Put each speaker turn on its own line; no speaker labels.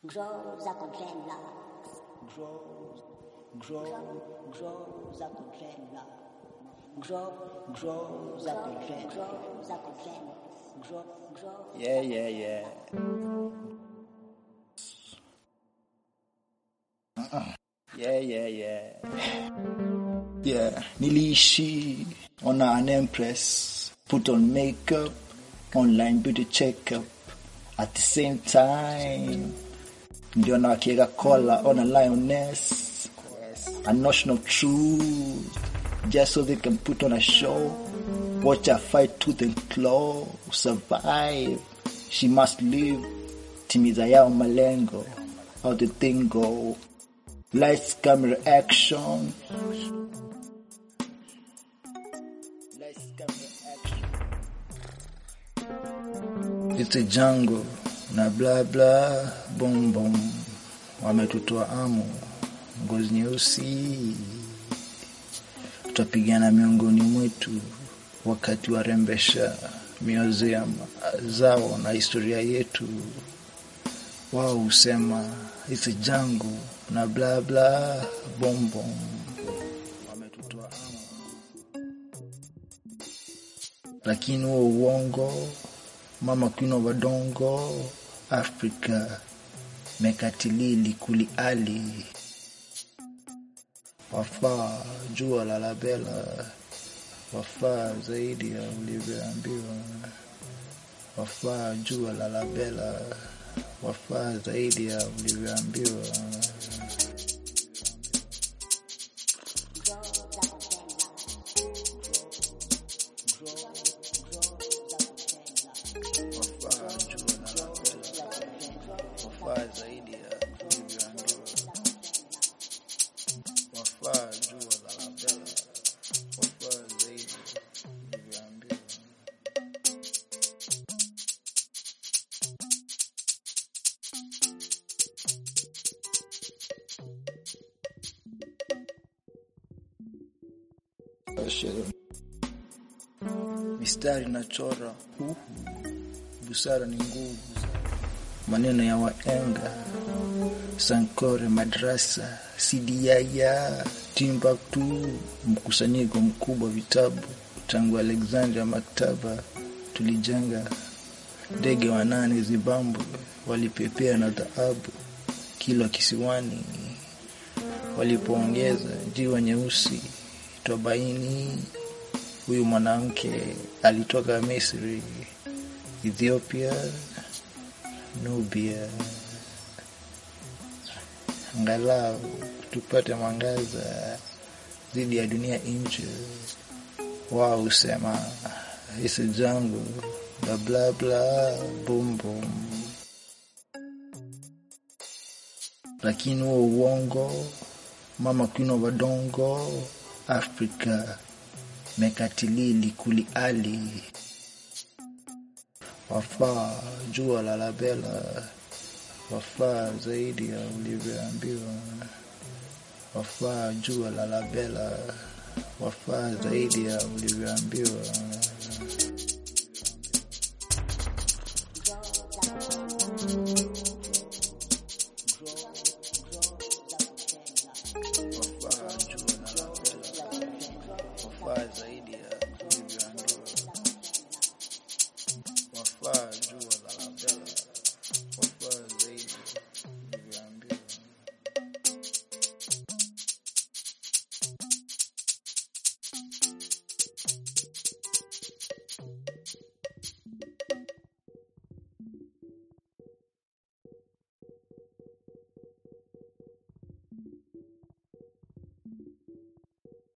Grow zako dreadlocks. Grow, grow, grow zako dreadlocks. Grow, grow zako dread. Grow zako dread. Grow, grow.
Yeah, yeah, yeah. Yeah, yeah, yeah. Yeah, niliishi on an empress, put on makeup, online beauty checkup. At the same time, ndio na wakiweka collar on a lioness, a notion of truth, just so they can put on a show. Watch her fight tooth and claw, survive. She must live. Timiza yao malengo, how the thing go. Lights, camera, action. Lights, camera, action. It's a jungle na bla bla boom boom, wametutoa amu, ngozi nyeusi, tutapigana miongoni mwetu wakati warembesha museum zao na historia yetu. Wao husema it's a jungle na bla bla boom boom, wametutoa amu, lakini huo uongo mama Queen of Adongo Afrika mekatilili kuli ali wafaa jua la labela wafaa zaidi ya ulivyoambiwa wafaa jua la labela wafaa zaidi ya ulivyoambiwa wafaa jua la labela wafaa zaidi ya ulivyoambiwa wafaa jua la labela wafaa zaidi ya ulivyoambiwa mistari nachora uhu busara ni nguvu maneno ya waenga sankore madrasa sidiaya timbuktu mkusanyiko mkubwa vitabu tangu alexandria maktaba tulijenga ndege wanane zimbabwe walipepea na dhahabu kila kisiwani walipoongeza jiwa nyeusi twabaini huyu mwanamke alitoka misri ethiopia nubia angalau tupate mwangaza dhidi ya dunia nje wao husema isi jangu bla bla bla bum bum lakini huo uongo mama Queen of Adongo Afrika mekatilili kuli ali wafaa jua la labela wafaa zaidi ya ulivyoambiwa wafaa jua la labela wafaa zaidi ya ulivyoambiwa